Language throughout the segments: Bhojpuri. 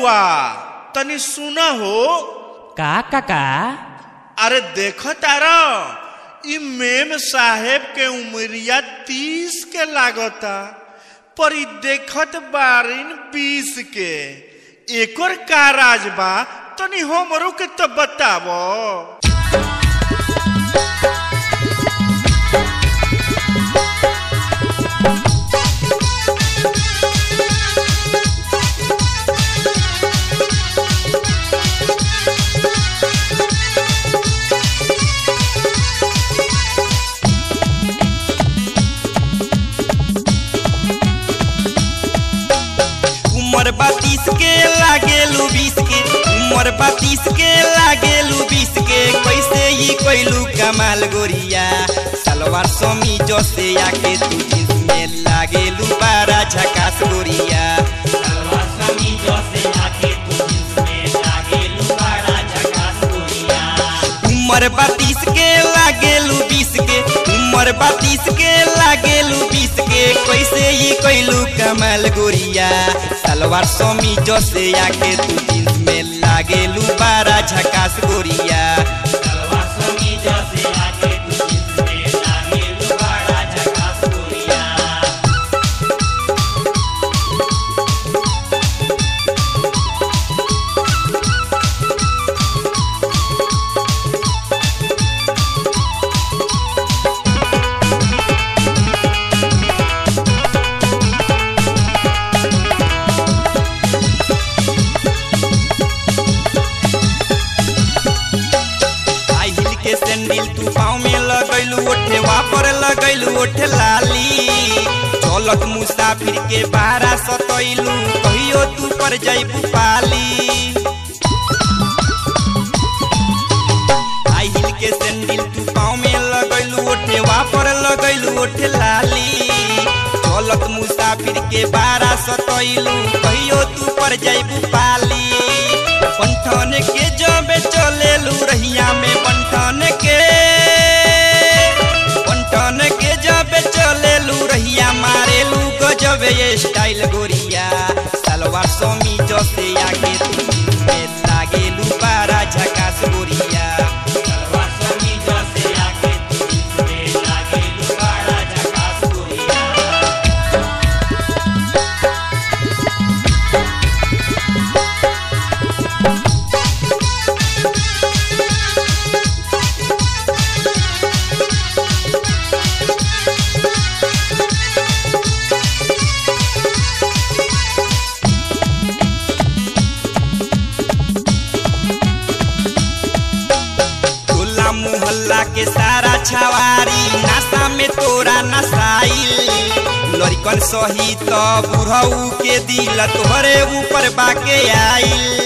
बबुआ तनी सुना हो का काका अरे देखो तारा ई मेम साहेब के उमरिया तीस के लागता पर ई देखत बारिन बीस के एकर का राज बा तनी हमरो के तो बतावो उमर बत्तीस के लागेलू बीस के उमर बत्तीस के लागेलू बीस के कैसे ही कैलू कमाल गोरिया सलवार समी जसे आके तू जींस में लागेलू बारा झकास गोरिया सलवार समी जसे आके तू जींस में लागेलू बारा झकास गोरिया उमर बत्तीस के लागेलू बीस के उमर बत्तीस के लागेलू बीस के कैसे ही कैलू कमाल गोरिया सलवार समी जसे आके तू जींस में लागेलू बारा झकास गोरिया सलवार समी जसे आके तू जींस में लागेलू बारा झकास गोरिया हाई हिल के सैंडल तू पाँव में लगैलू ओठे वापर लगैलू ओठे लाली चलत मुसाफिर के बारा सतैलू कहियो तू पर जैबू पाली हाई हिल के सैंडल तू पाँव में लगैलू ओठे वापर लगैलू ओठे लाली चलत मुसाफिर के बारा सतैलू कहियो तू पर जैबू पाली बंठन के जबे चलेलू रहिया में बंठन के बंठन के जबे चलेलू रहिया मारेलू गजब ये स्टाइल गोरिया सलवार समी जसे आगे तू में लागेलू बारा झकास गोरिया सलवार समी जसे आगे तू में लागेलू बारा झकास गोरिया टोला मोहल्ला के सारा छवारी नासा में तोरा नसाइल लड़कन सही तो बुढ़ऊ के दिल तोहरे ऊपर बाके आइल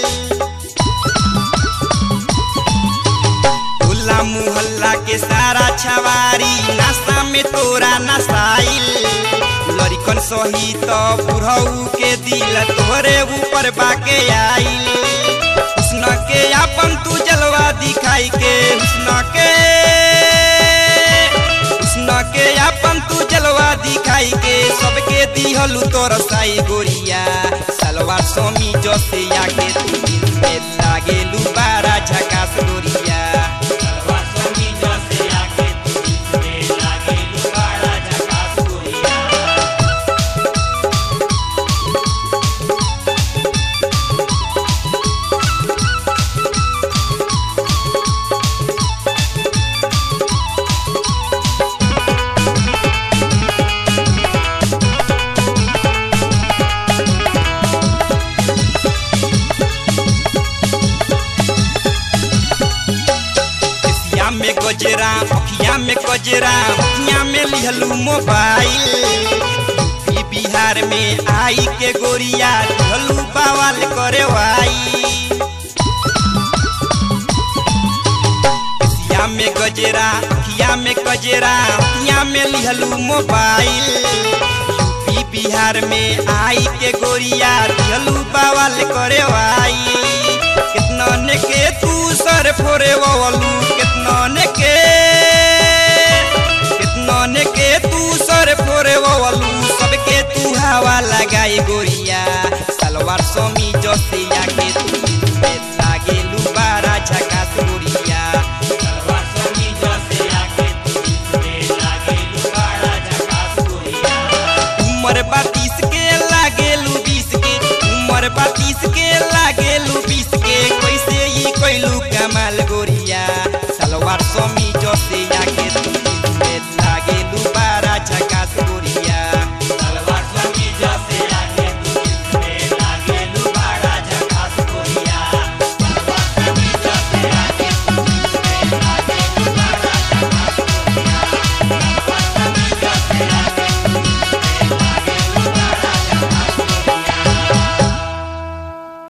टोला मोहल्ला के सारा छवारी नासा में तोरा नसाइल लड़कन सही तो बुढ़ऊ के दिल तोहरे ऊपर बाके आइल हुस्न के अपन तू जलवा दिखाई के हुस्न के हुस्न के अपन तू जलवा दिखाई के सबके दिहलू तोर साई गोरिया सलवार सोमी जसे आके तू दिन में लागेलू बारा झकास गोरिया सलवार सोमी जसे आके तू दिन में लागेलू बारा झकास गोरिया केसिया में गजरा अखिया में गजरा अखिया में लिहलू मोबाइल यूपी बिहार में आई के गोरिया ढलू बवाल करे वाई केसिया में गजरा अखिया में गजरा अखिया में लिहलू मोबाइल यूपी बिहार में आई के गोरिया ढलू बवाल करे वाई कितना ने के तू सर फोरे वलू कितना ने के कितना ने के तू सर फोरे वलू सबके तू हवा लगाई गोरिया सलवार समी जसे आके तू में लागेलू बारा झकास गोरिया सलवार समीज से आके तू में लागेलू बड़ा झकास गोरिया उमर बातीस के लागेलू बीस के उमर बातीस के लागेलू बीस